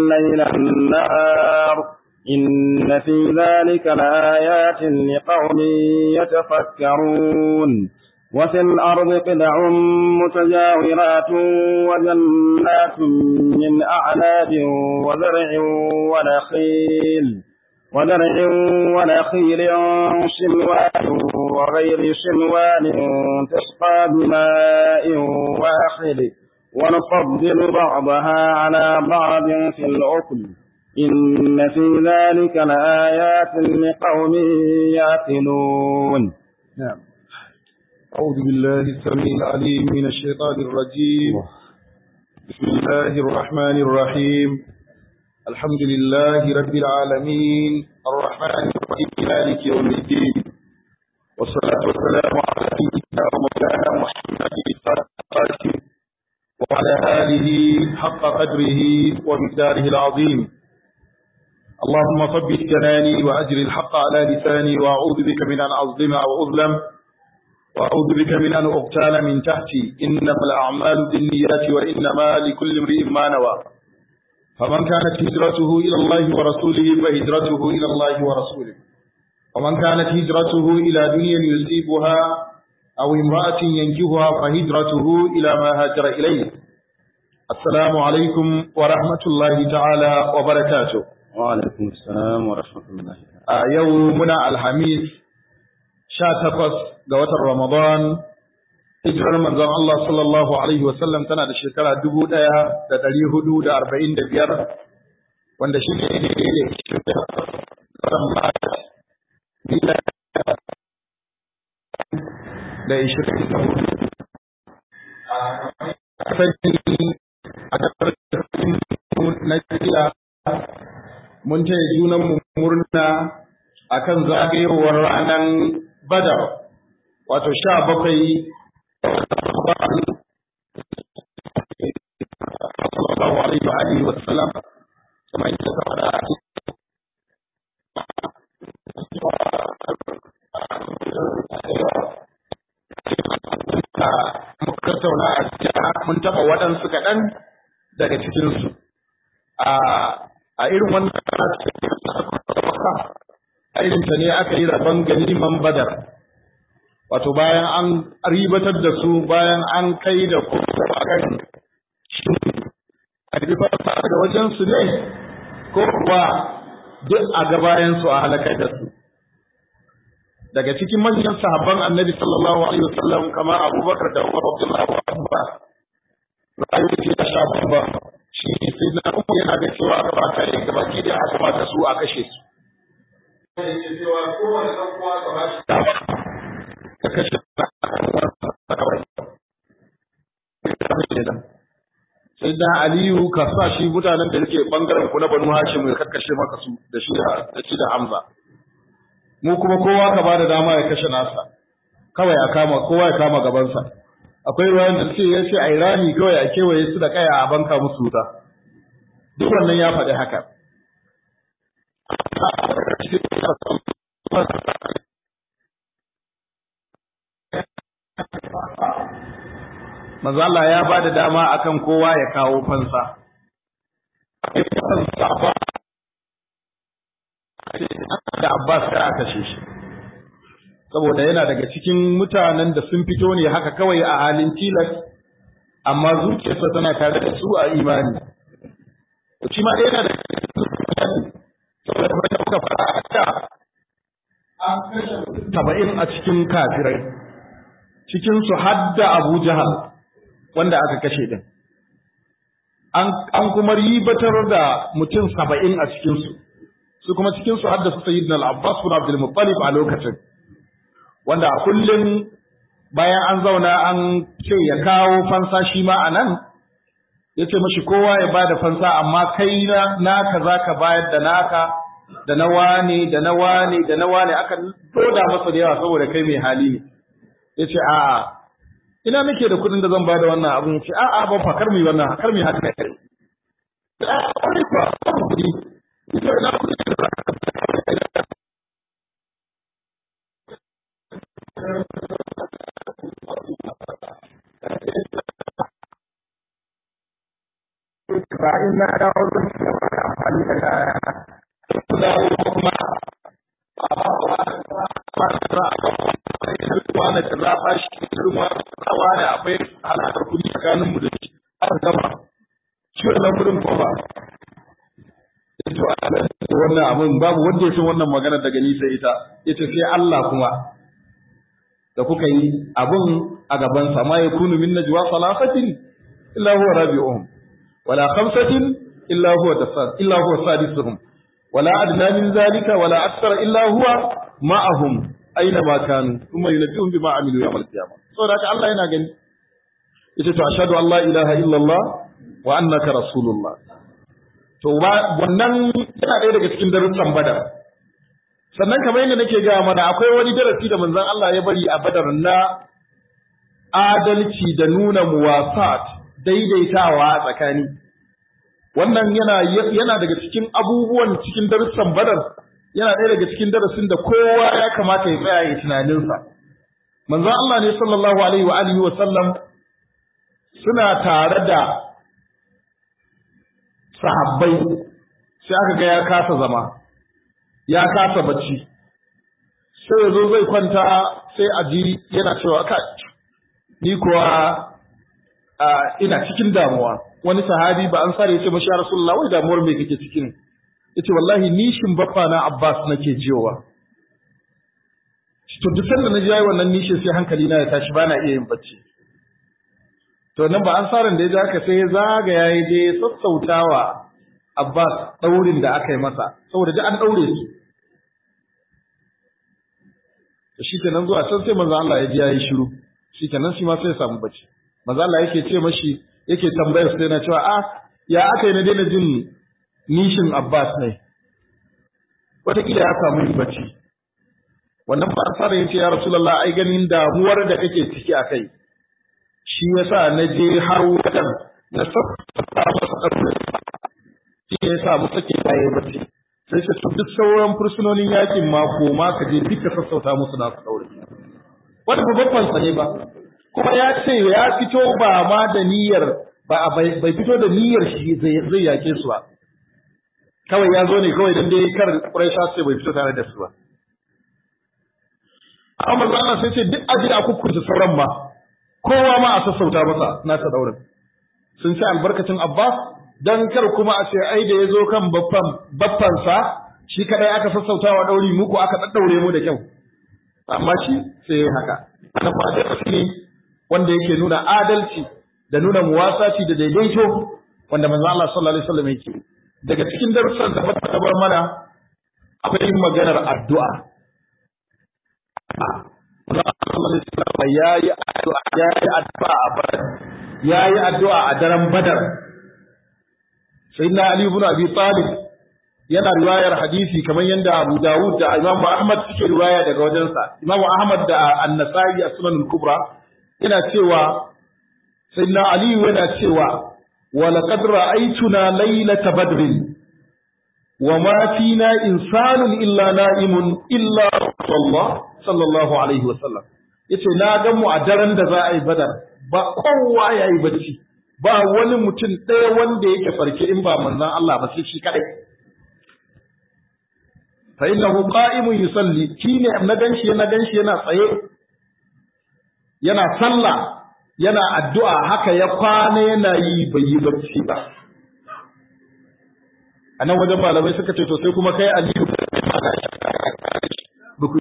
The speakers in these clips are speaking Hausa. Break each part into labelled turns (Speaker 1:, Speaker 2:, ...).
Speaker 1: الليل النهار إن في ذلك لآيات لقوم يتفكرون وفي الأرض قدع متجاورات وجنات من أعناب وزرع ونخيل ودرع ونخيل شنوان وغير شنوان تسقى بماء واحد ونفضل بعضها على بعض في الأكل إن في ذلك لآيات لقوم يعقلون
Speaker 2: نعم أعوذ بالله السميع العليم من الشيطان الرجيم بسم الله الرحمن الرحيم الحمد لله رب العالمين الرحمن الرحيم مالك يوم الدين والصلاة والسلام على سيدنا ومولانا محمد القاسم وعلى آله حق قدره ومقداره العظيم اللهم ثبت جناني وأجر الحق على لساني وأعوذ بك من أن أظلم أو أظلم وأعوذ بك من أن أغتال من تحتي إنما الأعمال بالنيات وإنما لكل امرئ ما نوى فمن كانت هجرته إلى الله ورسوله فهجرته إلى الله ورسوله ومن كانت هجرته إلى دنيا يصيبها أو امرأة ينكهها فهجرته إلى ما هاجر إليه السلام عليكم ورحمة الله تعالى وبركاته
Speaker 1: وعليكم السلام ورحمة الله
Speaker 2: يومنا الحميد takwas ga watan Ramadan hijirar manzon Allah sallallahu alaihi wasallam tana da shekara dubu ɗaya da ɗari hudu da arba'in da biyar wanda shi ne da ishirin da hudu sani a kasar na jiya mun taya junan mu murna akan zagayowar ranar badar wato sha bakwai sallallahu alaihi wa alihi wa sallam kuma ita ta fara muka tattauna a cikin mun taɓa waɗansu kaɗan daga cikinsu a irin wannan irinta ne aka yi rabon ganiman badar wato bayan an ribatar da su bayan an kai da kuma a kan shi a ribatar da wajensu ne ko kuwa duk a gabayansu a halakar da su daga cikin manyan sahabban annabi sallallahu alaihi wasallam kama abubakar da umar abdullahi wa abba ra'ayoyi da sha babba shi ne sai na uku yana da cewa gaba ta yi gaba ki da aka mata su a kashe su yake cewa kowane ɗan uwa ka ba shi dama ka kashe sai da Aliyu ka sa shi mutanen da yake bangaren ku na Banu Hashim ya kakkashe maka su da shi da shi da Hamza mu kuma kowa ka bada dama ya kashe nasa kawai a kama kowa ya kama gabansa akwai ruwan da ce ya ce ai rami kawai a kewaye su da kaya a banka musu wuta duk wannan ya faɗi haka Manzo Allah ya ba da dama akan kowa ya kawo fansa. Da Abbas ka aka kashe shi. Saboda yana daga cikin mutanen da sun fito ne haka kawai a halin tilas, amma zuciyarsa tana tare da su a imani. Shi ma yana da saboda kuma da muka fara a da an kashe saba'in a cikin kafirai cikinsu hadda Abu Jahal wanda aka kashe din an kuma ribatar da mutum saba'in a cikinsu su kuma cikinsu hadda su sayyidina al-Abbas bin Abdul Muttalib a lokacin wanda a kullum bayan an zauna an ce ya kawo fansa shi ma a nan ya ce mashi kowa ya ba da fansa amma kai na naka za ka bayar da naka da na wane da na wane da na wane aka doda masa da yawa saboda kai mai hali ne ya ce a'a ina nake da kuɗin da zan ba da wannan abin ya ce a'a ban fa kar mu yi wannan kar mu yi haka kai wani ba kuɗi ita ina kuɗi da
Speaker 3: فإن أعوذ
Speaker 2: amfani da kaya su dawo kuma a wani da za a shi kuma rawa da akwai halakar kuɗi tsakanin mu da shi aka gama shi wannan wurin ko ba wannan abin babu wanda ya san wannan magana daga ni sai ita ita sai Allah kuma da kuka yi abin a gaban sa ma yakunu min najwa salasatin illa huwa rabi'uhum wala khamsatin illa huwa dasad illa huwa sadisuhum wala adna min zalika wala akthara illa huwa ma'ahum aina ma kanu kuma yunabbi'uhum bima amilu yawm al-qiyamah saboda haka Allah yana gani ita to ashhadu an la ilaha illallah wa annaka rasulullah to wannan yana ɗaya daga cikin darussan badar sannan kamar yadda nake gaya mana akwai wani darasi da manzon Allah ya bari a badar na adalci da nuna muwasat daidaitawa a tsakani wannan yana yana daga cikin abubuwan cikin darussan badar yana ɗaya daga cikin darasin da kowa ya kamata ya tsaya ya tunaninsa manzon Allah ne sallallahu alaihi wa alihi wa sallam suna tare da sahabbai sai aka ga ya kasa zama ya kasa bacci sai ya zo zai kwanta sai a ji yana cewa kai ni kuwa ina cikin damuwa wani sahabi ba an sare ya ce mashi ya rasulullah wai damuwar me kake cikin yace wallahi nishin baffa na abbas nake jiyowa to duk sanda na ji yayi wannan nishin sai hankali na ya tashi bana iya yin bacci to nan ba an saran da ya ji haka sai ya zagaya ya je sassautawa Abbas daurin da aka yi masa saboda duk an daure su to shikenan zuwa can sai manzo Allah ya ji yayi shiru shikenan shi ma sai ya samu bacci manzo Allah yake ce mashi yake tambayar sai na cewa ah ya aka yi na daina jin nishin Abbas ne wataƙila ya samu bacci wannan ba fara yace ya Rasulullah ai ganin damuwar da kake ciki a kai shi yasa na je har wajen na sassa masa shi ne yasa mu sake baye bacci sai ce to duk sauran fursunonin yakin ma ko ma ka je duka sassauta musu na su daure wanda ba babban sa ne ba kuma ya ce ya fito ba ma da niyyar ba bai fito da niyyar shi zai yake su ba kawai ya zo ne kawai dan dai kar Quraisha sai bai fito tare da su ba amma Allah sai ce duk aje a kukkunta sauran ma kowa ma a sassauta masa na ta daurin sun ci albarkacin Abbas dan kar kuma a ce ai da ya zo kan baffan baffansa shi kadai aka sassautawa wa dauri muku aka daddaure mu da kyau amma shi sai haka ana fada ne wanda yake nuna adalci da nuna muwasaci da daidaito wanda manzo Allah sallallahu alaihi wasallam yake daga cikin darussan da bata bar mana akwai maganar addu'a yayi addu'a yayi addu'a a badar yayi addu'a a daren badar sayyidina ali ibn abi talib yana riwayar hadisi kamar yadda Abu Dawud da Imam Ahmad suke riwaya daga wajensa Imam Ahmad da An-Nasa'i a Sunan al-Kubra yana cewa sayyidina Ali yana cewa wa laqad ra'aytuna laylata badrin wa ma fina insanun illa na'imun illa Allah sallallahu alaihi wa sallam yace na ga mu a daren da za a yi badar ba kowa yayi bacci ba wani mutum ɗaya wanda yake farke in ba manzon Allah ba sai shi kadai fa innahu qa'imun yusalli shine na ganshi na ganshi yana tsaye yana sallah yana addu'a haka ya kwana yana yi bai yi bacci ba a nan wajen malamai suka ce to sai kuma kai aliyu ba ku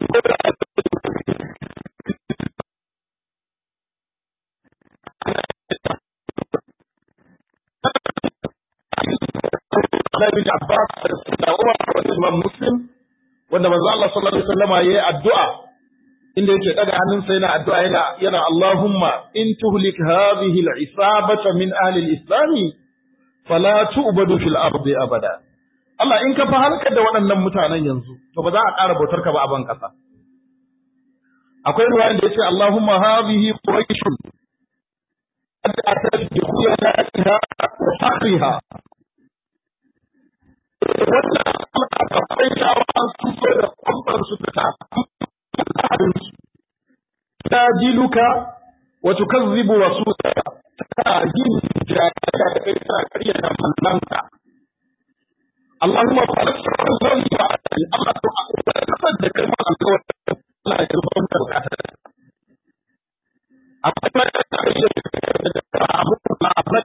Speaker 2: bin Abbas da Umar da Imam Muslim wanda manzo Allah sallallahu alaihi wasallam yayi addu'a inda yake daga hannunsa yana addu'a yana yana Allahumma in tuhlik hadhihi al-isabata min ahli al-islam fala tu'badu fil ardi abada Allah in ka fa halkar da waɗannan mutanen yanzu to ba za a ƙara bautar ka ba a ban ƙasa akwai ruwayan da yace Allahumma hadhihi quraish qad atat bi khuyanaha wa fakhriha wannan akwai shawa su so da kwamfar su ta ta jiluka wa tukazzibu rasulaka ta yin jaya da kai ta kariya da mallanka Allahumma barik sallallahu alaihi Allah to kasar da kai ma alƙawari Allah ya rufa maka bukata amma da abu na abin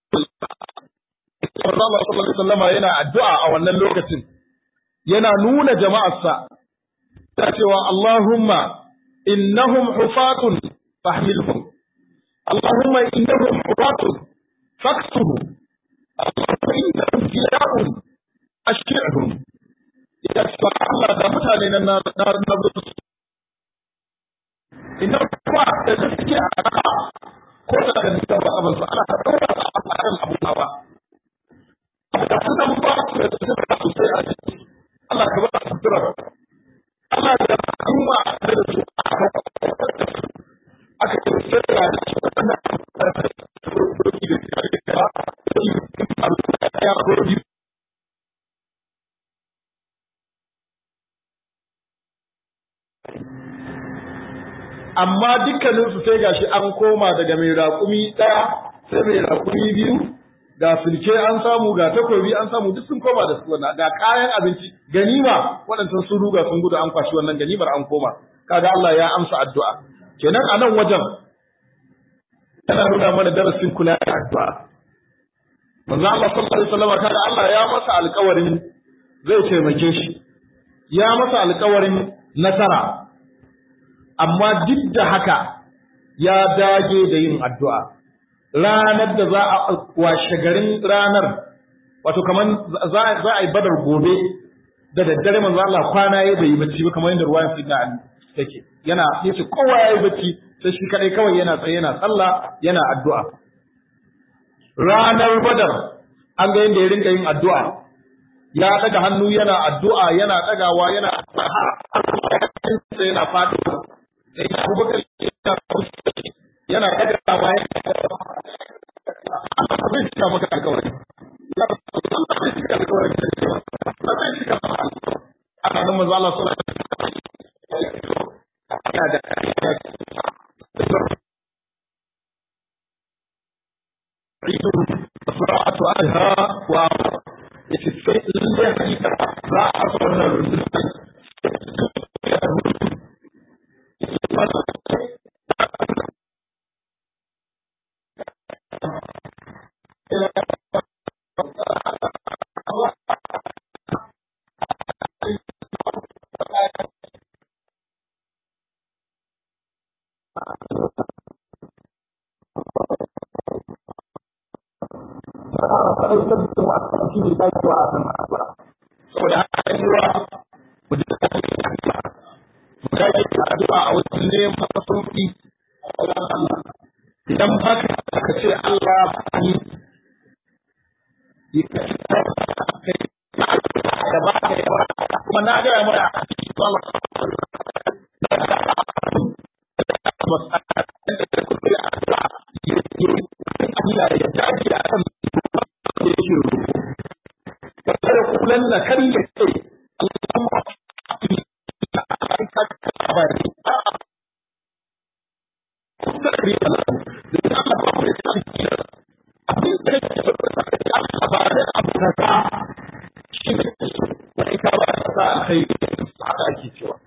Speaker 2: Allah sallallahu alaihi wasallam yana addu'a a wannan lokacin yana nuna jama'arsa ta cewa Allahumma innahum hufatun fahmilhum Allahumma innahum hufatun faksuhum Allahumma innahum jiya'un ashki'hum ya sa Allah da mutane nan na na idan kuma da suke a kaka ko da kan da ba abin sa ana ɗaura a kan abu ba da sunan ba su da suka sosai a ciki Allah ka ba su sutura Allah da kuma da su aka ce sai da su da amma dukkaninsu sai gashi an koma daga mai raƙumi ɗaya sai mai raƙumi biyu ga sulke an samu ga takobi an samu duk sun koma da su wannan ga kayan abinci ganima waɗancan sun ruga sun gudu an kwashi wannan ganimar an koma kaga Allah ya amsa addu'a kenan a nan wajen yana nuna mana darasin kula da addu'a manzo Allah sallallahu alaihi wasallam kaga Allah ya masa alƙawarin zai taimake shi ya masa alƙawarin nasara amma duk da haka ya dage da yin addu'a ranar da za a washe garin ranar wato kamar za a yi badar gobe da daddare manzo Allah kwana ya bai yi bacci ba kamar yadda ruwayan sidna Ali take yana yace kowa ya yi bacci sai shi kadai kawai yana tsaye yana sallah yana addu'a ranar badar an ga yadda ya rinka yin addu'a ya daga hannu yana addu'a yana dagawa yana yana faɗo sai Abubakar yana daga bayan Allah zai cika maka alƙawari. Allah zai cika alƙawari. Allah zai cika maka alƙawari. Ana nan manzo Allah sallallahu alaihi wasallam yana da Sura'atu alha wa yace sai lalle hakika za a fara rundunar saboda haka yi wa mu da mu dage da addu'a a wajen neman sauki idan haka aka ce Allah ba ni da ba ka yawa kuma na gaya mura a cikin kulan na kan ya ce Allahumma kai haka ake cewa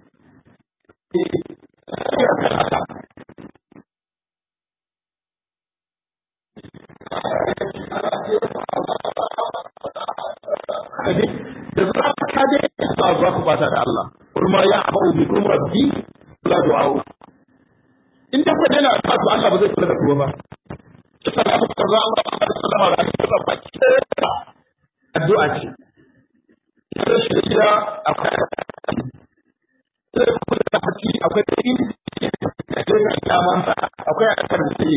Speaker 2: da za ka je ba za ku bata da Allah kuma ya abu bi kuma rabbi la du'a'u in da kwaje na ta Allah ba zai kula da ku ba sai Allah ta za Allah ba da sallama da ake ba baki addu'a ce sai shi da akwai sai kuma da haƙi akwai in da ga kyaman akwai a kan sai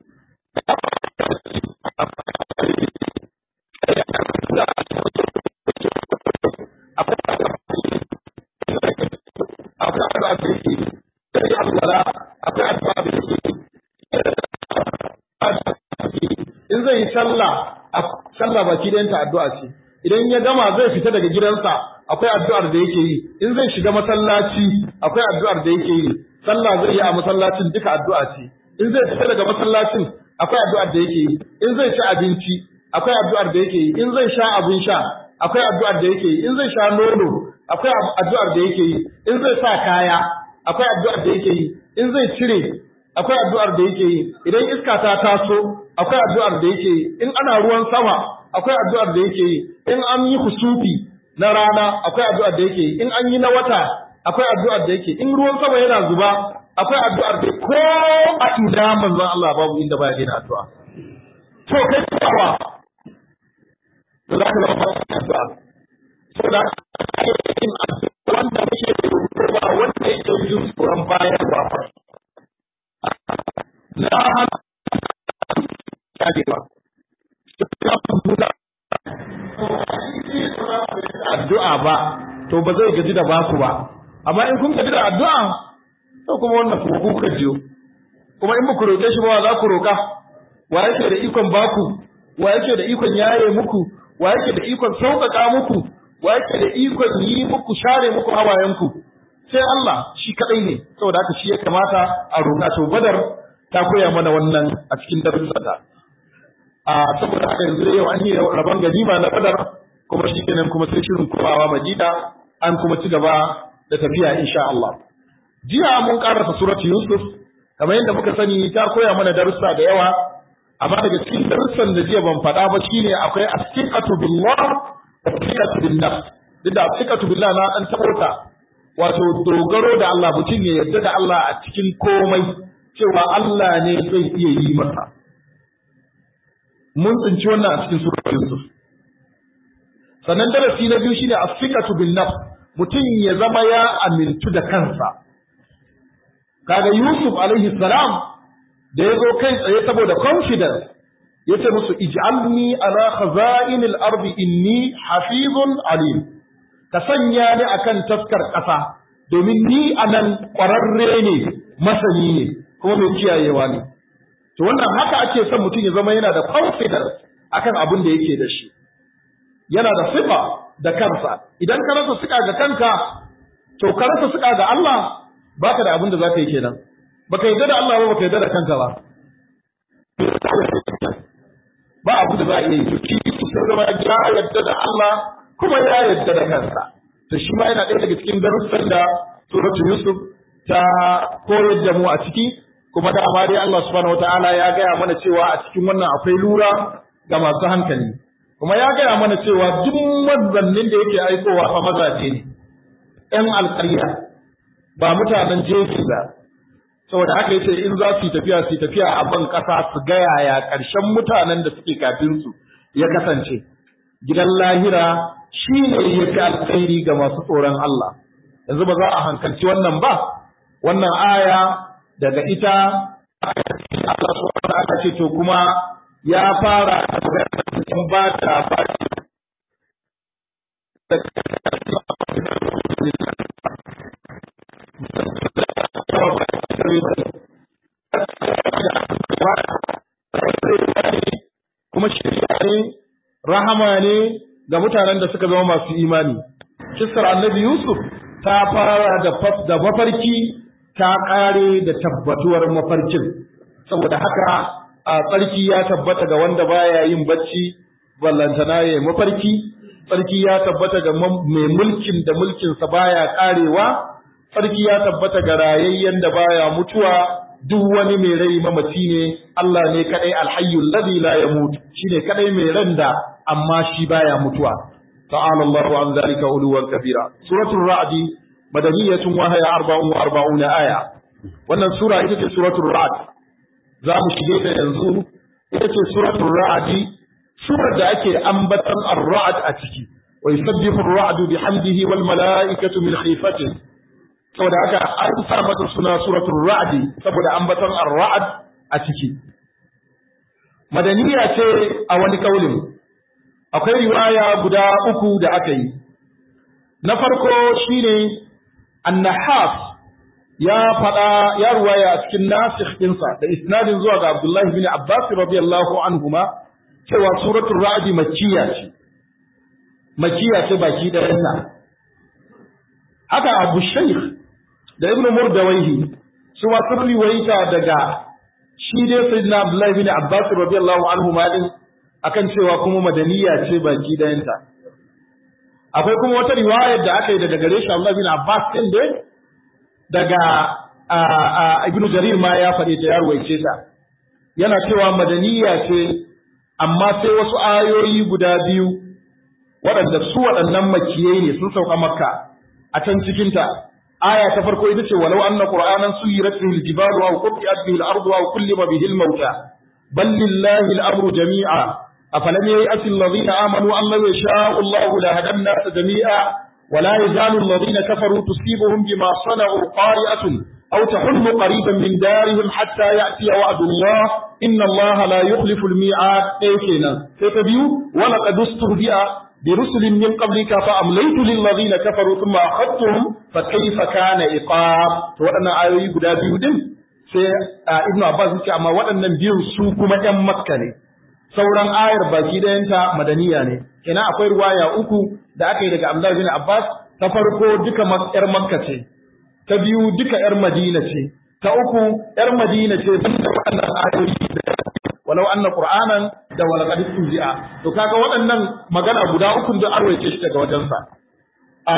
Speaker 2: in zai yi sallah sallah baki da addu'a ce idan ya gama zai fita daga gidansa akwai addu'ar da yake yi in zai shiga masallaci akwai addu'ar da yake yi sallah zai yi a masallacin duka addu'a ce in zai fita daga masallacin akwai addu'ar da yake yi in zai ci abinci akwai addu'ar da yake yi in zai sha abin sha akwai addu'ar da yake yi in zai sha nono akwai addu'ar da yake yi in zai sa kaya akwai addu'ar da yake yi in zai cire akwai addu'ar da yake yi idan iska ta taso akwai addu'ar da yake yi in ana ruwan sama akwai addu'ar da yake yi in an yi kusufi na rana akwai addu'ar da yake yi in an yi na wata akwai addu'ar da yake in ruwan sama yana zuba akwai addu'ar da ko a ina manzon Allah babu inda baya daina addu'a to kai kawa da za ka zama addu'a so da yin addu'a wanda muke ba wanda yake yin tsoron bayan ba na hana kadewa addu'a ba to ba zai gaji da baku ba amma in kun gaji da addu'a to kuma wannan kuma ku kuka jiyo kuma in muku roƙe shi ba za ku roƙa wa yake da ikon baku wa yake da ikon yaye muku wa yake da ikon sauƙaƙa muku wa yake da ikon yi muku share muku hawayenku sai Allah shi kadai ne saboda haka shi ya kamata a roƙa to badar ta koya mana wannan a cikin darussanta a saboda haka yanzu yau an yi rabon ganima na badar kuma shi kenan kuma sai shirin komawa madina an kuma ci gaba da tafiya insha Allah jiya mun karasa suratu yusuf kamar yadda muka sani ta koya mana darussa da yawa amma daga cikin darussan da jiya ban faɗa ba shine akwai asiqatu billah da asiqatu bin nafs duk da asiqatu billah na dan tabota wato dogaro da Allah mutum ya yarda da Allah a cikin komai cewa Allah ne zai iya yi masa mun tsinci wannan a cikin suratul Yusuf sannan darasi na biyu shine as-siqatu bin nafs mutum ya zama ya amintu da kansa kaga Yusuf alaihi salam da ya zo kai tsaye saboda confidence ya ce musu ij'alni ala khaza'inil ardi inni hafizun alim ka sanya ni akan taskar ƙasa domin ni anan ƙwararre ne masani ne kuma mai kiyayewa ne to wannan haka ake son mutum ya zama yana da confidence akan abin da yake da shi yana da sifa da kansa idan ka rasa suka ga kanka to ka rasa suka ga Allah baka da abin da zaka yi kenan baka yarda da Allah ba baka yarda da kanka ba ba abu da za a iya yi to sai zama ya yarda da Allah kuma ya yarda da kansa to shi ma yana ɗaya daga cikin darussan da suratul Yusuf ta koyar da mu a ciki kuma da dai Allah subhanahu wataala ya gaya mana cewa a cikin wannan akwai lura ga masu hankali kuma ya gaya mana cewa duk manzannin da yake aikowa fa mazaje ne ƴan alƙarya ba mutanen jeji ba saboda haka yace in za su yi tafiya su yi tafiya a ban ƙasa su ga yaya ƙarshen mutanen da suke kafin su ya kasance gidan lahira shi ne ya fi alkhairi ga masu tsoron Allah yanzu ba za a hankalci wannan ba wannan aya daga ita Allah subhanahu wa ce to kuma ya fara in ba ta ba kuma shirya ne rahama ne ga mutanen da suka zama masu imani kissar annabi yusuf ta fara da mafarki ta ƙare da tabbatuwar mafarkin saboda haka a tsarki ya tabbata ga wanda baya yin bacci ballantana ya mafarki tsarki ya tabbata ga mai mulkin da mulkinsa baya ƙarewa tsarki ya tabbata ga rayayyen da baya mutuwa duk wani mai rai mamaci ne Allah ne kadai alhayyul ladhi la yamut shine kadai mai ran da amma shi baya mutuwa ta'ala Allahu an zalika uluwan kabira suratul ra'di madaniyatun wa hiya 44 aya wannan sura ita ce suratul ra'd za mu shige ta yanzu ita ce suratul ra'd surar da ake ambatan ar-ra'd a ciki wa yusabbihu ar-ra'du bihamdihi wal mala'ikatu min khifatihi saboda haka an sa mata suna suratul ra'd saboda ambaton ar-ra'd a ciki madaniya ce a wani kaulin akwai riwaya guda uku da aka yi na farko shine annahas ya faɗa ya ruwaya a cikin nasikh ɗinsa da isnadin zuwa ga Abdullahi bin Abbas radiyallahu anhuma cewa suratul ra'd makkiya ce makkiya ce baki ɗayanta haka Abu Shaykh da Ibn Murdawaihi su ma sun riwayata daga shi dai Sayyidina Abdullahi bin Abbas radiyallahu anhuma din akan cewa kuma madaniya ce baki ɗayanta akwai kuma wata riwayar da aka yi daga gare shi Allah bin Abbas din dai daga Ibn Jarir ma ya faɗe ta ya ruwaice ta yana cewa madaniya ce amma sai wasu ayoyi guda biyu waɗanda su waɗannan makiyai ne sun sauka makka a can cikinta aya ta farko ita ce walau anna qur'anan suyirat bihi al-jibalu aw qutiat bihi al-ardu aw kullima bihi al-mauta bal lillahi al-amru jami'a afalam ya'ti alladhina amanu an law yasha'u Allahu la hada an-nas jami'a ولا يزال الذين كفروا تصيبهم بما صنعوا قارئة أو تحل قريبا من دارهم حتى يأتي وعد الله إن الله لا يخلف الميعاد إيكينا فتبيو ولقد استهزئ برسل من قبلك فأمليت للذين كفروا ثم أخذتهم فكيف كان إقاب وأنا آيوي قد أبيو دم sai Ibn Abbas yace amma waɗannan biyun su kuma ƴan Makka ne sauran ayar baki ɗayanta madaniya ne kenan akwai ruwaya uku da aka yi daga Abdullah bin Abbas ta farko duka ƴar Makka ce ta biyu duka ƴar Madina ce ta uku ƴar Madina ce banda waɗannan ayoyi da walau anna qur'anan da wala qad tuzi'a to kaga waɗannan magana guda uku da arwaye shi daga wajensa a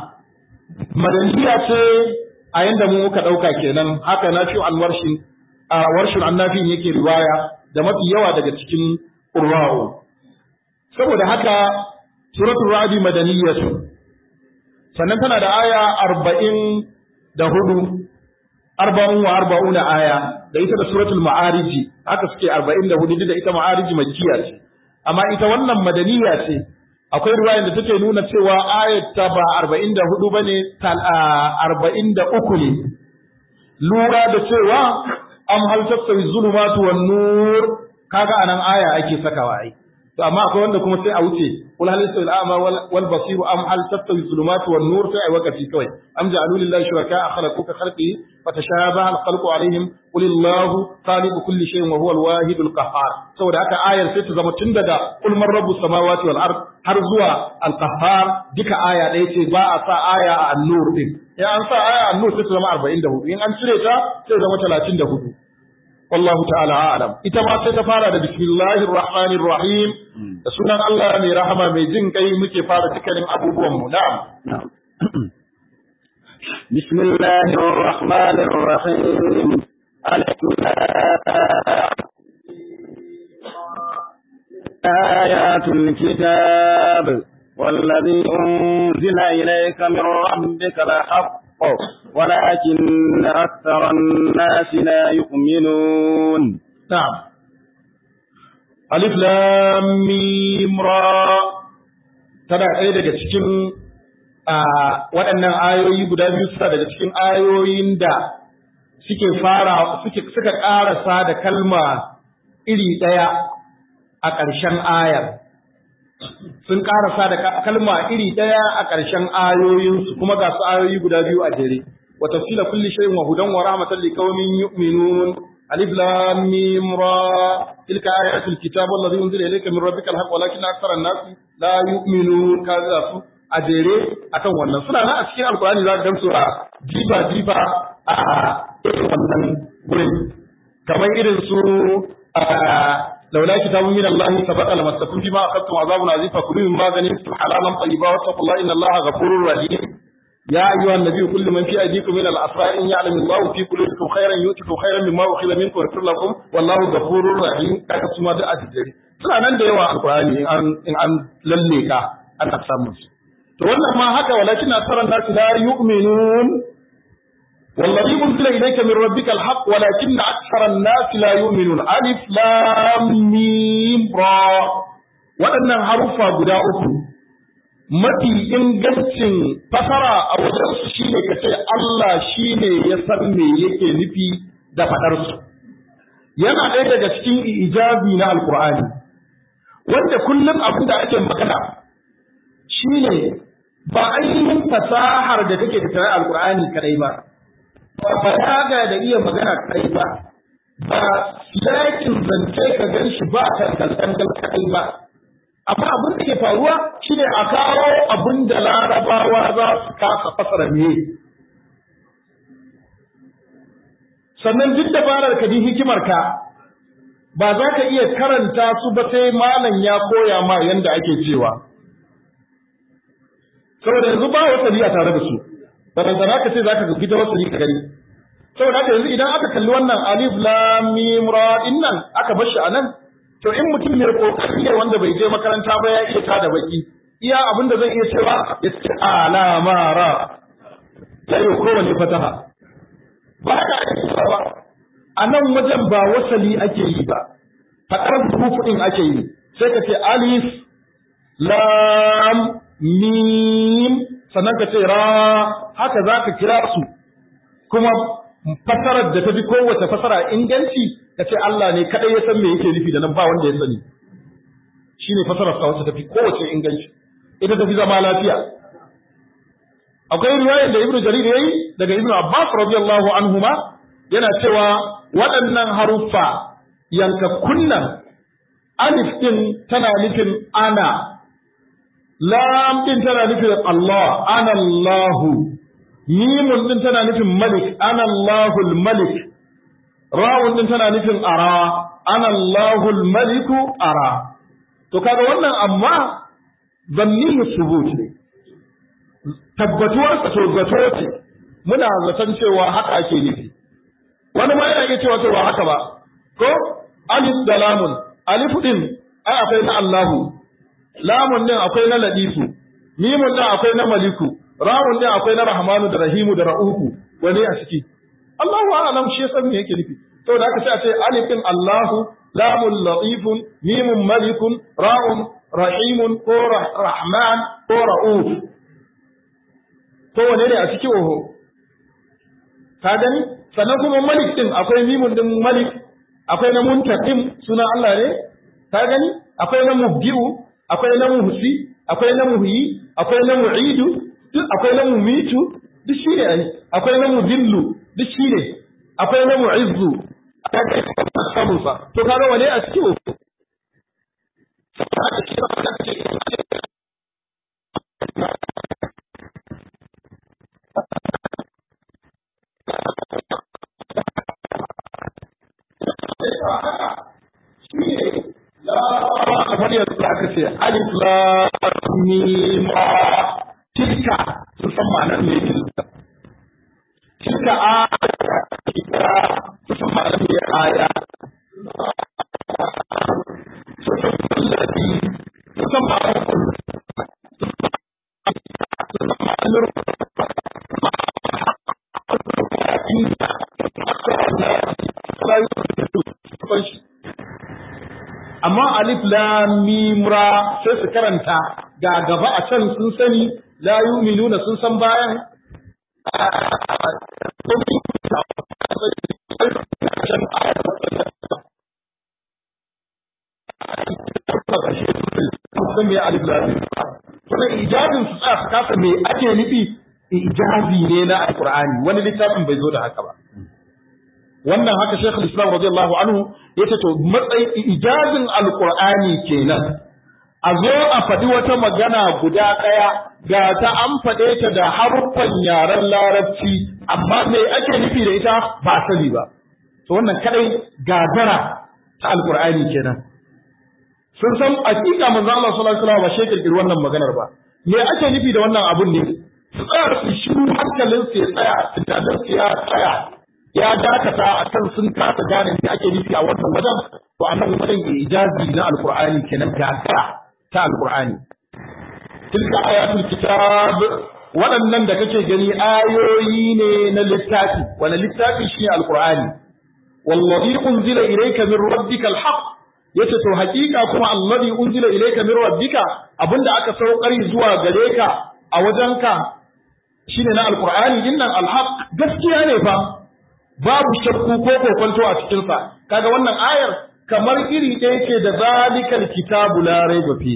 Speaker 2: madaniya ce a yanda mu muka dauka kenan haka na fi alwarshin a warshin annafin yake riwaya da mafi yawa daga cikin qurra'u saboda haka suratul ra'd madaniyatu sannan tana da aya arba'in da hudu arba'un wa arba'una aya da ita da suratul ma'ariji haka suke arba'in da hudu da ita ma'ariji makkiya ce amma ita wannan madaniya ce akwai ruwayan da take nuna cewa ayat ta ba arba'in da hudu bane arba'in da uku ne lura da cewa am hal tastawi zulumatu wan nur kaga anan aya ake sakawa ai to amma akwai wanda kuma sai a wuce kul hal yastawi al-a'ma wal basir am hal tastawi zulumatu wan nur sai ai wakati kawai am ja'alu lillahi shuraka khalaqu ka khalqi fatashabaha al-khalqu alaihim qul illahu khaliqu kulli shay'in wa huwa al-wahid al-qahhar saboda haka ayar sai ta zama tun daga kul man rabbus samawati wal ard har zuwa al-qahhar duka aya ɗaya ce ba a sa aya a an-nur din in an sa aya a an-nur sai ta zama 44 in an cire ta sai ta zama 34 والله تعالى أعلم ita ma sai ta fara da bismillahir rahmanir rahim da sunan Allah mai rahama mai jin kai muke fara dukkanin abubuwan mu na'am
Speaker 1: bismillahir rahmanir rahim alif ayatul kitab والذي أنزل إليك من ربك الحق ولكن أكثر الناس لا يؤمنون
Speaker 2: نعم ألف لام ميم را tana ɗaya daga cikin waɗannan ayoyi guda biyu suna daga cikin ayoyin da suke fara suke suka ƙarasa da kalma iri ɗaya a ƙarshen ayar sun ƙarasa da kalma iri ɗaya a ƙarshen ayoyinsu kuma ga su ayoyi guda biyu a jere wa tafsila kulli shay'in wa hudan wa rahmatan liqaumin yu'minun alif lam mim ra tilka ayatul kitab alladhi unzila ilayka min rabbikal haqq walakin akthara an-nas la yu'minun kaza su a jere akan wannan suna nan a cikin alqur'ani za ka gamsu a jifa jifa a irin wannan gurin kamar irin su لولا كتاب من الله سبق لمسكم فيما أخذتم عذاب عظيم فكلوا مما غنمتم حلالا طيبا واتقوا الله إن الله غفور رحيم يا أيها النبي كل من في أيديكم من الأسرى إن يعلم الله في قلوبكم خيرا يؤتكم خيرا مما أخذ منكم ويغفر لكم والله غفور رحيم كذا سما da ajiri suna nan da yawa alqur'ani in an in an lalle ka ana samun su to wannan ma haka walakin asaran nasu la yu'minun والذي أنزل إليك من ربك الحق ولكن أكثر الناس لا يؤمنون ألف لام ميم را waɗannan haruffa guda uku mafi ingancin fasara a wajensu shi ne ka ce Allah shi ne ya san me yake nufi da faɗarsu yana ɗaya daga cikin ijazi na alkur'ani wanda kullum abin da ake magana shi ne ba ainihin fasahar da take tattare alkur'ani kadai ba ba balaga da iya magana kai ba ba yakin zance ka gan shi ba tangal kai ba amma abin da ke faruwa shine a kawo abin da larabawa za su kasa fasara me sannan duk dabarar ka din hikimar ka ba za ka iya karanta su ba sai malam ya koya ma yanda ake cewa saboda yanzu ba wasali a tare da su balantana ka ce zaka fita wasali ka gani saboda haka yanzu idan aka kalli wannan alif lam mim ra nan aka bar shi anan to in mutum ne kokari ne wanda bai je makaranta ba ya iya tada baki iya abin da zai iya cewa ya ce alama ra sai kowane fataha ba ka ba a nan wajen ba wasali ake yi ba faɗar hurufu ɗin ake yi sai ka ce alif lam mim sannan ka ce ra haka za ka kira su kuma fasarar da ta fi kowace fasara inganci ka ce Allah ne kaɗai ya san me yake nufi da nan ba wanda ya sani shi ne fasarar sa wacce ta fi kowace inganci ita ta fi zama lafiya akwai riwayar da ibnu jarir yayi daga ibnu abbas radiyallahu anhuma yana cewa waɗannan haruffa yankakunnan alif din tana nufin ana lam din tana nufin Allah ana Allahu mimun din tana nufin malik ana Allahul malik rawun din tana nufin ara ana Allahul maliku ara to kaga wannan amma zanniyu subut ne tabbatuwar sa to zato ce muna zaton cewa haka ake nufi wani ma yana iya cewa to ba haka ba ko alif da lamun alif din ai akwai na Allahu lamun din akwai na ladifu mimun din akwai na maliku rawun din akwai na rahmanu da rahimu da ra'uku wani a ciki Allahu a'lam shi san me yake nufi to da aka ce a ce alif din Allahu lamun latifun mimun malikun ra'un rahimun ko rahman ko ra'uf to wane ne a ciki oho ka gani sannan kuma malik din akwai mimun din malik akwai na muntaqim suna Allah ne ka gani akwai na mubdi'u akwai na muhsi akwai na muhyi akwai na mu'idu duk akwai na mumitu duk shine ai akwai na mudillu duk shine akwai na mu'izzu samunsa to kaga wane a cikin kamar yanzu aka ce alif lam mim tilka sun san ma'anar me tilka tilka a tilka sun san ma'anar me aya sun san kullati sun san ma'anar sun san ma'anar amma alif lam mim ra sai su karanta ga gaba a can sun sani la yu'minuna sun san bayan sun me alif lam mim kuma ijazin su tsaya su kasa me ake nufi ijazi ne na alqur'ani wani littafin bai zo da haka ba wannan haka Sheikhul Islam radiyallahu anhu yace to matsayin ijazin alqur'ani kenan a zo a faɗi wata magana guda ɗaya ga ta an faɗe ta da haruffan yaren larabci amma me ake nufi da ita ba sani ba to wannan kadai gagara ta alqur'ani kenan sun san hakika manzo Allah sallallahu alaihi wasallam ba shi kirkiri wannan maganar ba me ake nufi da wannan abun ne su tsaya su shiru hankalin su ya tsaya tunanin su ya tsaya ya dakata a kan sun kasa gane me ake nufi a wannan wajen to a nan wajen ijazi na alqur'ani kenan gagara ta alqur'ani tilka ayatul kitab waɗannan da kake gani ayoyi ne na littafi wani littafi shi ne alqur'ani wallazi unzila ilayka min rabbikal haqq yace to hakika kuma allazi unzila ilayka min rabbika abinda aka saukar zuwa gare ka a wajenka shine na alqur'ani dinnan alhaq gaskiya ne fa babu shakku ko kokonto a cikin sa kaga wannan ayar kamar iri ɗaya ce da zalikal kitabu la raiba fi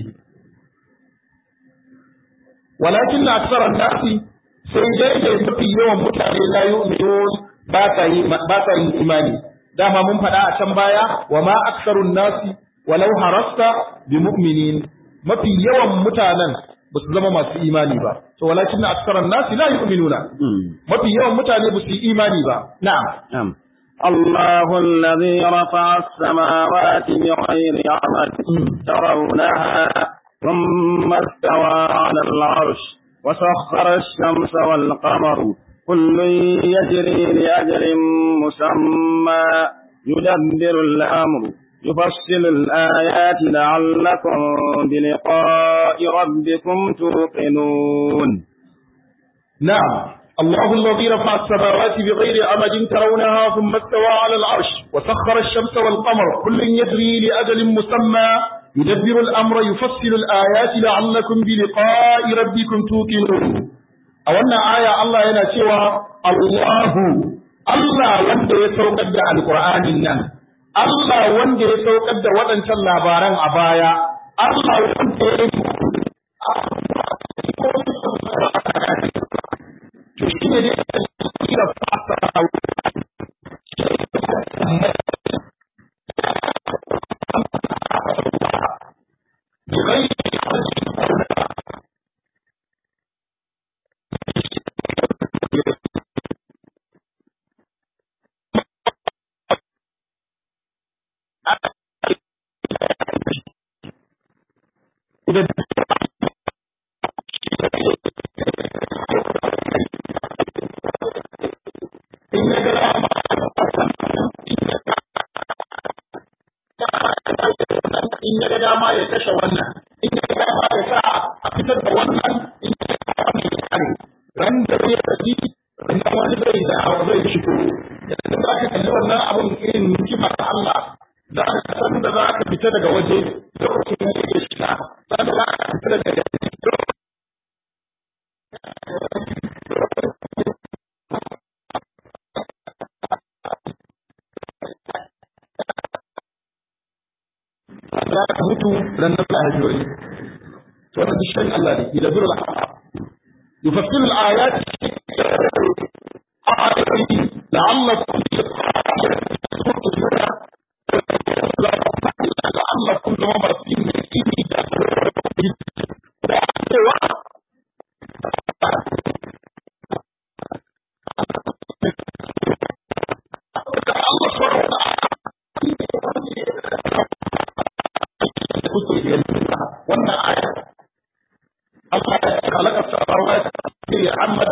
Speaker 2: walakin aksara nasi sai dai da mafi yawan mutane la yu'minun ba ta yi ba ta yin imani dama mun faɗa a can baya wa ma aksarun nasi walau harasta bi mu'minin mafi yawan mutanen ba su zama masu imani ba to walakin na aksaran nasi la yu'minuna mafi yawan mutane ba su yi imani ba na'am
Speaker 1: الله الذي رفع السماوات بغير عمد ترونها ثم استوى على العرش وسخر الشمس والقمر كل يجري لأجل مسمى يدبر الأمر يفصل الآيات لعلكم بلقاء ربكم توقنون
Speaker 2: نعم الله الذي رفع السماوات بغير عمد ترونها ثم استوى على العرش وسخر الشمس والقمر كل يجري لأجل مسمى يدبر الأمر يفصل الآيات لعلكم بلقاء ربكم توقنون أولنا آية الله ينا cewa Allahu Allah wanda ya saukar da Alƙur'anin nan Allah wanda ya saukar da waɗancan labaran a baya Allah wanda ya to shi ne da fasa in ya ga dama ya kashe wannan in ya ga dama ya sa a fitar da wannan in ya ga dama ya kare ran da zai tafi ran wani zai da zai shigo yanzu za ka kalli wannan abun irin hikima ta Allah za ka san da za ka fita daga waje lokacin da yake shiga san da za ka fita daga za ka mutu ran nan ka haifi wani to wannan duk shirin Allah ne ila birra yufassilu al-ayat ayati la'allakum la'allakum zama masu yin mai da da cewa wannan aya Allah ya khalaqa samawati fi Muhammad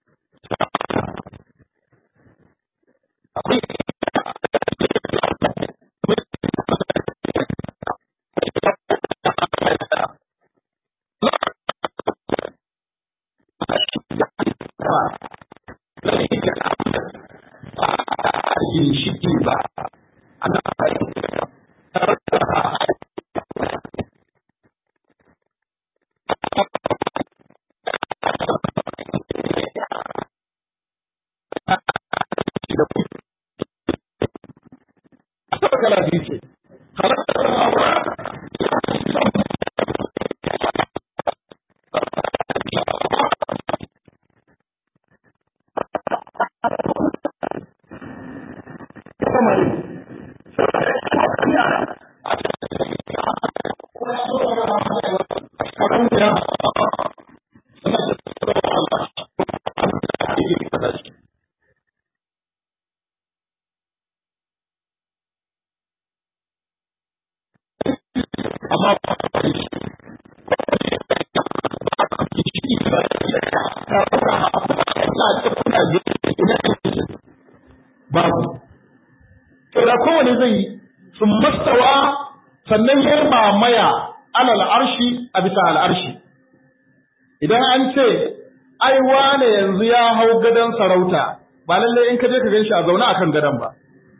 Speaker 2: ginshiki ba ana kala biyu ce babu to da kowane zai yi sun mastawa sannan ya mamaya alal arshi a bisa al'arshi idan an ce ai wane yanzu ya hau gadon sarauta ba lallai in ka je ka gan shi a zaune akan gadon ba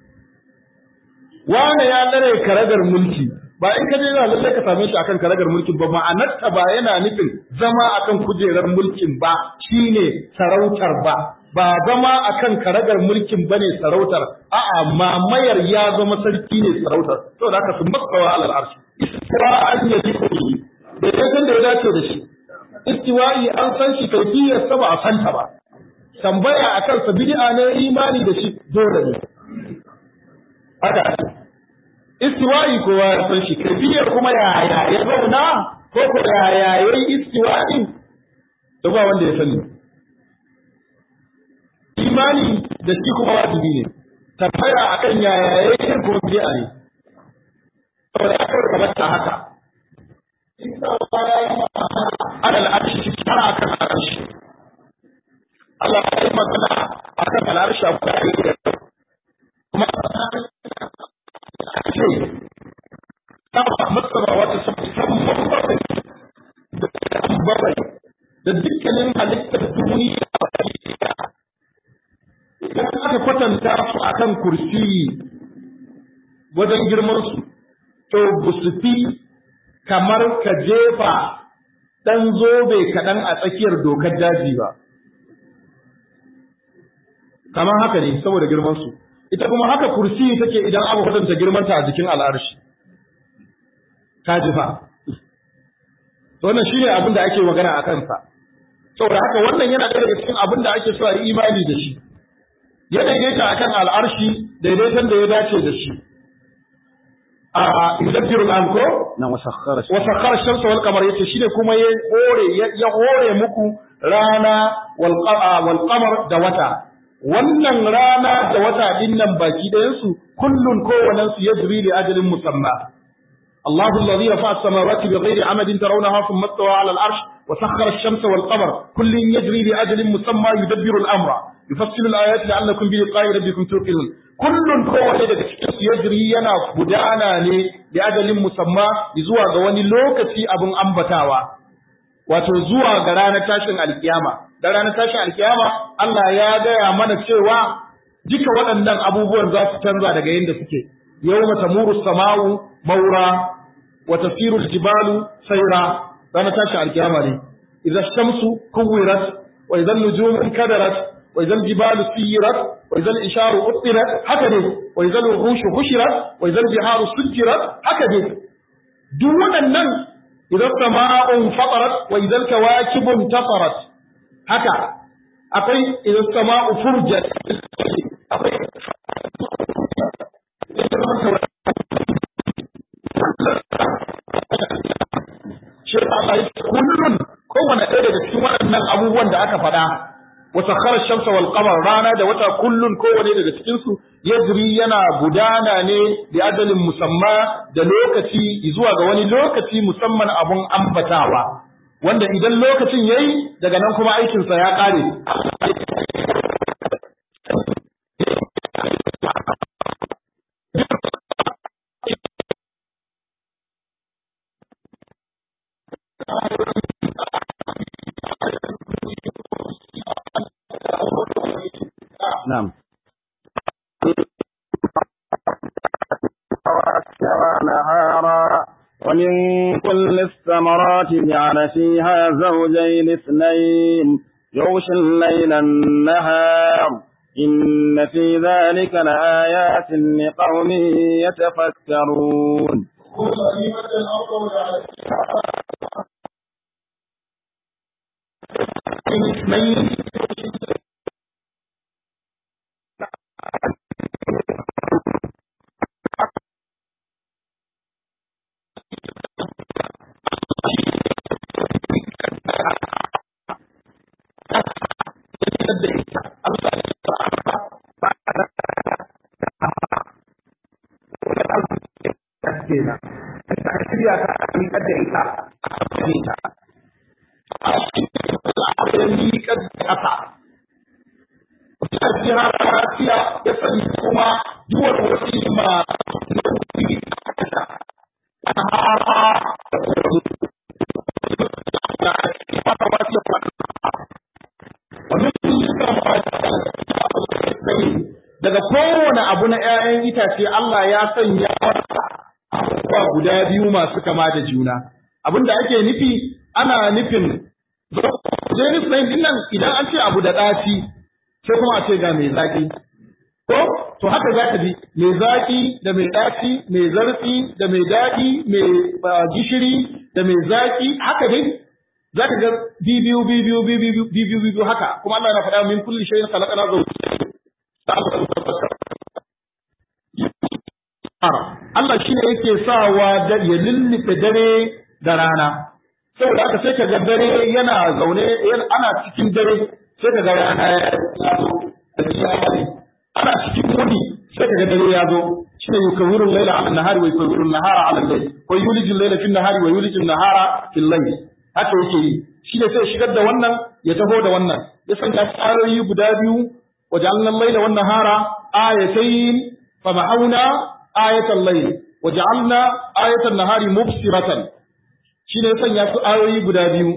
Speaker 2: wane ya tsare karagar mulki ba in ka je za lallai ka same shi akan karagar mulkin ba ma'anarta ba yana nufin zama akan kujerar mulkin ba shine sarautar ba ba zama akan karagar mulkin bane sarautar a'a mamayar ya zama sarki ne sarautar saboda haka sun maskawa alal arshi istiwa an yaji kudi da ya san da ya dace da shi istiwa'i an san shi kaifiyar sa ba a santa ba tambaya akan sa bid'a ne imani da shi dole ne haka istiwa'i kowa ya san shi kaifiyar kuma yaya ya zauna ko ko yaya yayi istiwa'i da ba wanda ya sani imani da shi kuma wajibi ne tambaya akan yaya yayi ko bid'a ne saboda aka kamar ta haka ana al'arshi har akan arshi Allah ya yi magana akan al'arshi a kuma kuma ce ta masara wata sun bakwai da bakwai da dukkanin halittar duniya idan aka kwatanta su akan kursiyi wajen girmansu to ba su fi kamar ka jefa ɗan zobe kaɗan a tsakiyar dokar daji ba kamar haka ne saboda girmansu ita kuma haka kursiyi take idan aka kwatanta girmanta a jikin al'arshi ka ji fa wannan shine abin da ake magana a kansa saboda haka wannan yana ɗaya daga cikin abin da ake so a yi imani da shi ya daidaita akan al'arshi daidaiton da ya dace da shi a yudabbiru al'amko
Speaker 1: na wasakhara
Speaker 2: wasakhara shamsa wal qamar yace shine kuma ya hore ya hore muku rana wal wal qamar da wata wannan rana da wata din nan baki ɗayan su kullun kowannen su yajri li ajalin musamma الله الذي رفع السماوات بغير عمد ترونها ثم استوى على العرش وسخر الشمس والقمر كل يجري لأجل مسمى يدبر الأمر يفصل الآيات لعلكم بلقاء ربكم توقنون كل kowane daga cikin su yajri yana gudana ne da ajalin musamma zuwa ga wani lokaci abin ambatawa wato zuwa ga ranar tashin alkiyama da ranar tashin alkiyama Allah ya gaya mana cewa duka waɗannan abubuwan za su canza daga yadda suke yawma tamuru sama'u maura wa tasiru aljibalu sayra ranar tashin alkiyama ne idza shamsu kuwirat wa idza nujumu kadarat wa idza aljibalu siyirat wa idza al-isharu utirat haka ne wa idza al-wuhushu hushirat wa idza al-biharu sujirat haka ne duk waɗannan idza sama'un fatarat wa idza al-kawakibu intafarat haka akwai idza sama'u furjat akwai shi Allah ya kullun kowane ɗaya daga cikin waɗannan abubuwan da aka faɗa wa sakhara shamsa wal qamar rana da wata kullun kowane daga cikin su yajri yana gudana ne da adalin musamma da lokaci zuwa ga wani lokaci musamman abun ambatawa wanda idan lokacin yayi daga nan kuma aikinsa ya ƙare
Speaker 1: نعم نهارا ومن كل الثمرات جعل فيها زوجين اثنين يغشي الليل النهار إن في ذلك لآيات لقوم يتفكرون
Speaker 2: اثنين kenan da aka shirya ta a miƙar da ita a kafin ta a cikin al'adar miƙar da ƙasa ta jira lafiya ya sani kuma duwar wasu ma nauyi a kasa ta hara da kuma da ake fata wasu ya fata wani daga kowane abu na ‘ya'yan itace Allah ya sanya abubuwa guda biyu masu kama da juna. Abin da ake nufi ana nufin Jenis na yin nan idan an ce abu da ɗaci sai kuma a ce ga mai zaƙi. Ko, to haka za ka ji mai zaƙi da mai ɗaci, mai zarfi da mai daɗi, mai gishiri da mai zaƙi, haka dai za ka ga bibiyu bibiyu bibiyu bibiyu bibiyu haka kuma Allah na faɗa min kulli shay'in khalaqana zawjayn Allah shi ne yake sawa da ya lullufe dare da rana saboda haka sai ka ga dare yana zaune ana cikin dare sai ka ga rana ya zo ana cikin wuni sai ka ga dare ya zo shi ne yukawiru laila ala nahari wa yukawiru nahara ala layl wa yuliju laila fi nahari wa yuliju nahara fi layl haka yake yi shi ne sai shigar da wannan ya taho da wannan ya sanya ayoyi guda biyu waja'alna al-laila wan nahara ayatayn fa ma'auna ayatan layl waja'alna ayatan nahari mubsiratan shi ne ya sanya su ayoyi guda biyu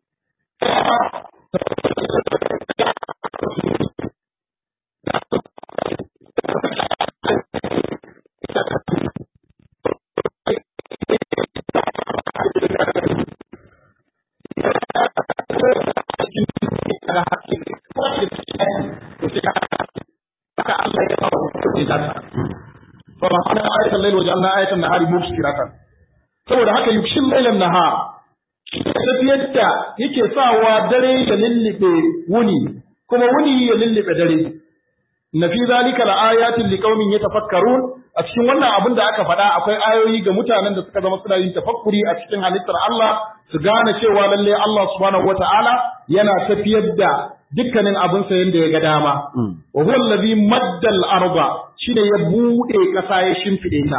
Speaker 2: فمحنا آية الليل وجعلنا آية النهار مبصرة saboda haka yukshin lailan naha tafiyar da yake sawa dare ya lullube wuni kuma wuni ya lullube dare na fi zalika la ayatin liqaumin yatafakkarun a cikin wannan abin da aka faɗa akwai ayoyi ga mutanen da suka zama suna yin tafakkuri a cikin halittar Allah su gane cewa lalle Allah subhanahu wataala yana tafiyar da dukkanin abin sa yanda ya ga dama wa huwa allazi madda al-arda shine ya bude kasa ya shimfide ta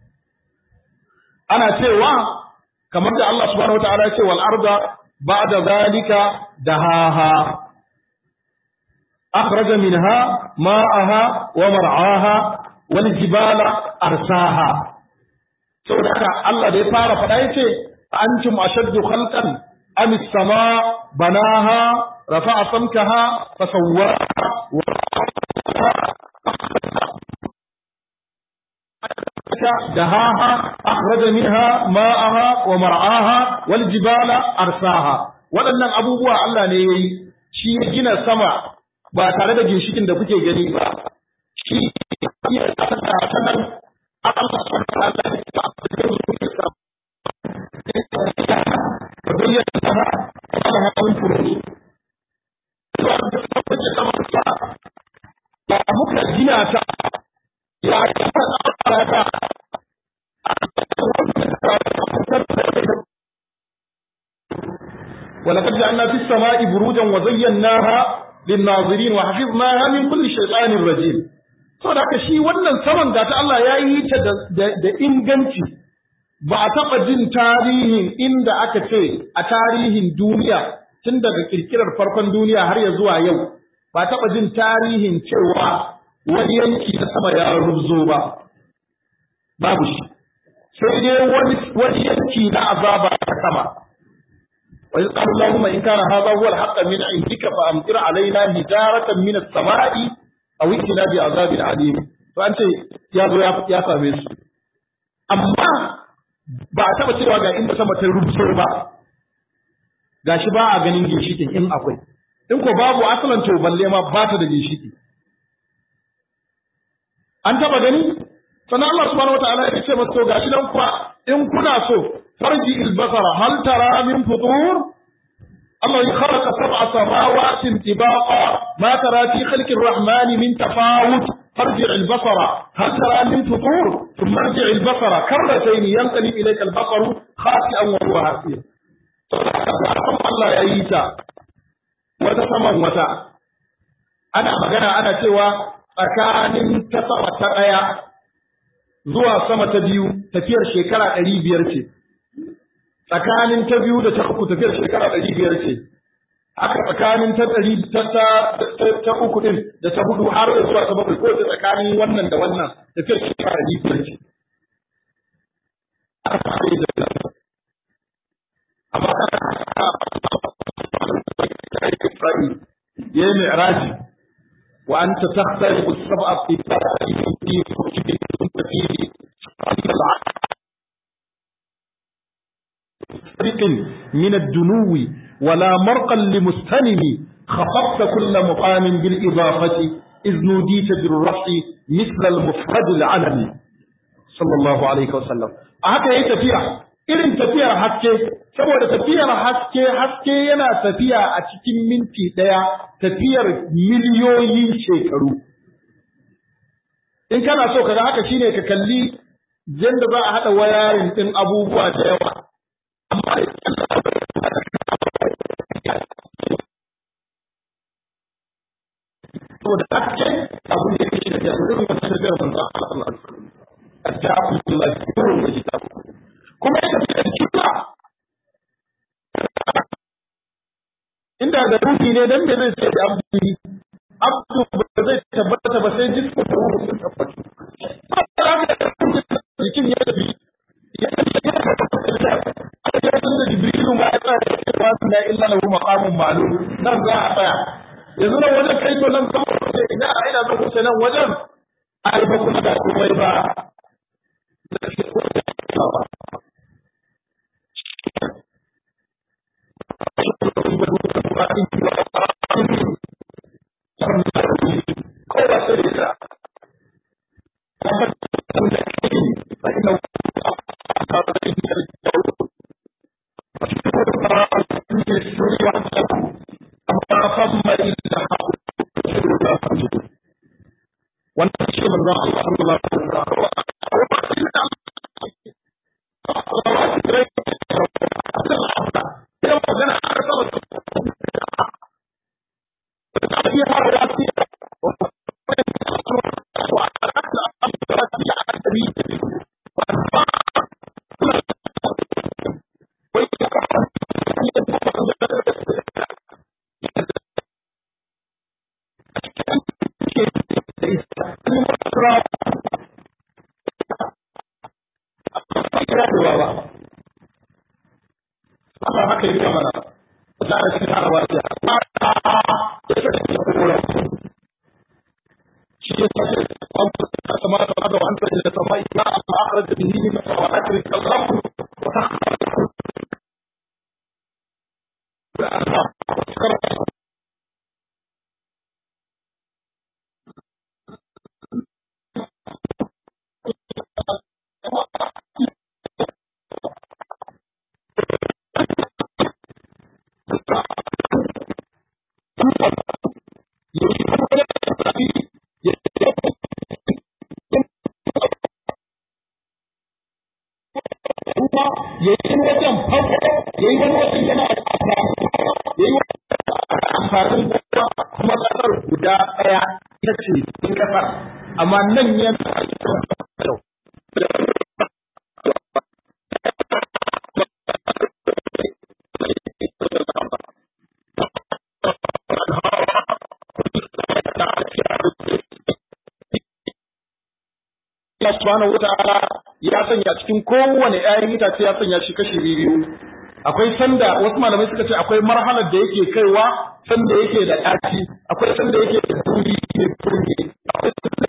Speaker 2: ana cewa kamar da Allah subhanahu wataala ya ce wal arda ba'da zalika dahaha akhraja minha ma'aha wa mar'aha wal jibala arsaha saboda haka Allah da ya fara faɗa yace antum ashaddu khalqan am as-sama banaha rafa'a samkaha fasawwaraha دهاها أخرج منها ماءها ومرعاها والجبال أرساها waɗannan abubuwa Allah ne ya yi shi ya gina sama ba tare da ginshikin da kuke gani ba shi ya kasa ta nan Allah subhanahu wa ta'ala ya ba da kuke sa da bayyana ta Allah ya kun furu ba muka gina ta ya kasa ta ولقد جعلنا في السماء بروجا وزيناها للناظرين وحفظناها من كل شيطان رجيم saboda haka shi wannan saman da ta Allah ya yi ta da inganci ba a taɓa jin tarihin inda aka ce a tarihin duniya tun daga kirkirar farkon duniya har ya zuwa yau ba taɓa jin tarihin cewa wani yanki na sama ya rubzo ba babu shi sai dai wani yanki na azaba ta sama وإذ قال اللهم إن كان هذا هو الحق من عندك فأمطر علينا هجارة من السماء أو ائتنا بعذاب عليم فأنت يا ذو يا سامي أما ba a taɓa cewa ga inda sama ta rubuto ba ga shi ba a ganin ginshikin in akwai in ko babu asalan to balle ma ba ta da ginshiki an taɓa gani sannan Allah subhanahu wataala ya ce masa to gashi nan kuwa in kuna so farji albasara hal tara min futur Allah ya khalaqa sab'a samawati tibaqa ma tara fi khalqi ar-rahman min tafawut farji albasara hal tara min futur thumma arji albasara karratayn yanqalib ilayka al-basaru khasi'an wa huwa hasir Allah ya yi ta wata saman wata ana magana ana cewa tsakanin ta sama ta ɗaya zuwa sama ta biyu tafiyar shekara ɗari biyar ce tsakanin ta biyu da ta uku tafiyar shekara ɗari biyar ce haka tsakanin ta ɗari ta uku ɗin da ta hudu har da zuwa ta bakwai ko ta tsakanin wannan da wannan tafiyar shekara ɗari biyar ce amma ya yi mi'raji wa anta takhtalifu as-sab'a fi fi fi فيه فريق من الدنو ولا مرقا لمستنم خفضت كل مقام بالإضافة إذ نوديت بالرفع مثل المفرد العلمي صلى الله عليه وسلم هكا هي تفيع irin tafiyar haske saboda tafiyar haske haske yana tafiya a cikin minti ɗaya tafiyar miliyoyin shekaru in kana so kaga haka shine ka kalli yadda za a haɗa wayarin ɗin abubuwa da yawa amma saboda haske abu da yake da irin wata tafiyar manzo Allah sallallahu alaihi wasallam ajabu billahi kurun da kitabu kuma ya tafi da kibla ne dan me zai ce da abdi abdu ba zai tabbata ba sai jismu da ruhu sun tabbata jikin ya tafi ya tafi ya tafi da jibrilu ma ya tsaya da cewa la illa lahu maqamun ma'lum nan za a tsaya yanzu nan wajen kai to nan zama wuce ina a ina zan wuce nan wajen a yi ba kuma da komai ba wannan shi manzon Allah sallallahu alaihi yayin wajen farko yayin wani wajen yana yayin amfanin gona kuma kasar guda ɗaya ita ce cikin kasar amma nan yana Allah subhanahu wata'ala ya sanya cikin kowane ƴaƴan itace ya sanya shi kashi biyu akwai sanda wasu malamai suka ce akwai marhalar da yake kaiwa sanda yake da ɗaci akwai sanda yake da turi ne turi akwai sanda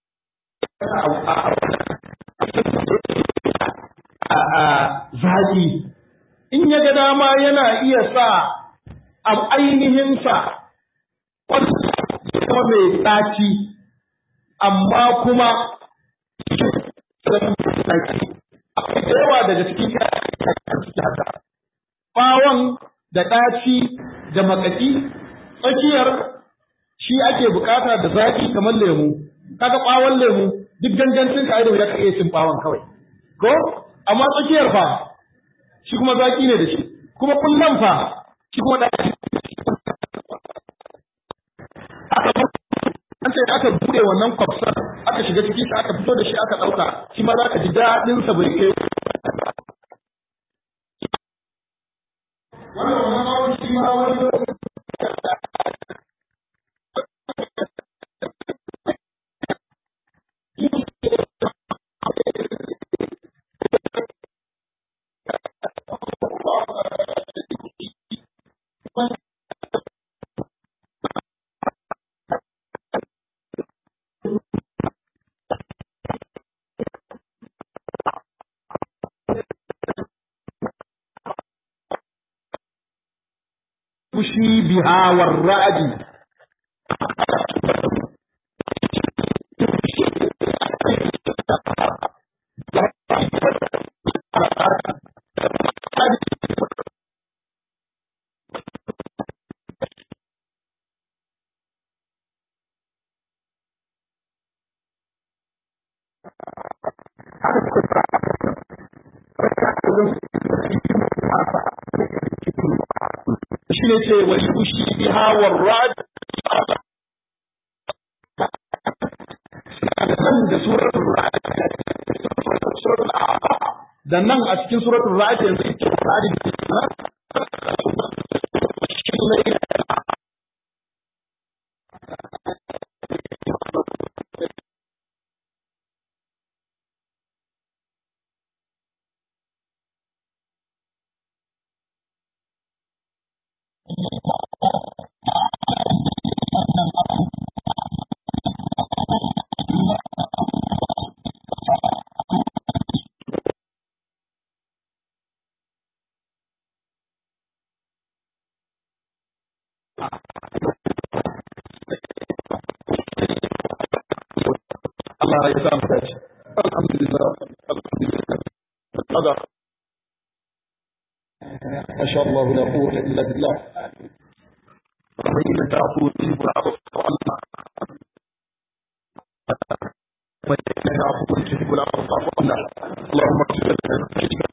Speaker 2: a zaki in ya ga dama yana iya sa a ainihin sa wani kuma mai ɗaci amma kuma akwai da yawa daga cikin haka bawon da ɗaci da makaki tsakiyar shi ake bukata da zaki kamar lemu kaga bawon lemu duk gangancin ka idan ka iya cin bawon kawai ko amma tsakiyar fa shi kuma zaki ne da shi kuma kullum fa shi kuma ɗaci an ce aka bude wannan kwafsar aka shiga ciki aka fito da shi aka ɗauka shi ma za ka ji daɗin sa bai kai wannan wannan bawon shi ma wani fushi biha warra'adi shi ne ce wa fushi biha warra'ad da suratul ra'd da nan a cikin suratul ra'd yanzu yake ra'd Allah ya sa mu dace alhamdulillah alhamdulillah hada ما شاء الله لا قوة إلا بالله وإن تعفو تجيب العفو عنا وإنك عفو تجيب العفو فاعف عنا اللهم اغفر لنا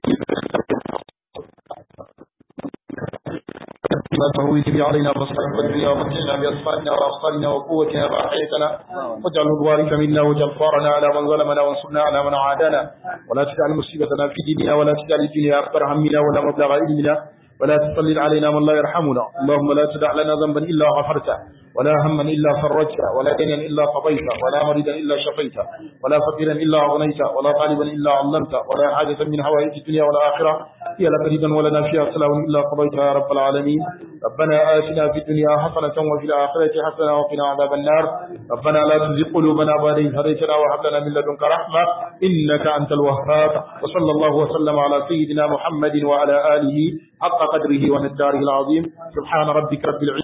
Speaker 2: ما تهوي به علينا مصلحة الدنيا ومتعنا بأسمائنا وأبصارنا وقوتنا ما أحييتنا واجعل الوارث منا واجعل ثارنا على من ظلمنا وانصرنا على من عادانا ولا تجعل مصيبتنا في ديننا ولا تجعل الدنيا أكبر همنا ولا مبلغ علمنا ولا تسلط علينا من لا يرحمنا اللهم لا تدع لنا ذنبا إلا غفرته ولا هما إلا فرجته ولا دينا إلا قضيته ولا مريدا إلا شفيته ولا فقيرا إلا أغنيته ولا طالبا إلا علمته ولا حاجة من حوائج الدنيا والآخرة هي لك ريدا ولنا فيها سلام إلا قضيتها يا رب العالمين ربنا آتنا في الدنيا حسنة وفي الآخرة حسنة وقنا عذاب النار ربنا لا تزغ قلوبنا بعد إذ هديتنا وهب لنا من لدنك رحمة إنك أنت الوهاب وصلى الله وسلم على سيدنا محمد وعلى آله حق قدره ومقداره العظيم سبحان ربك رب العزة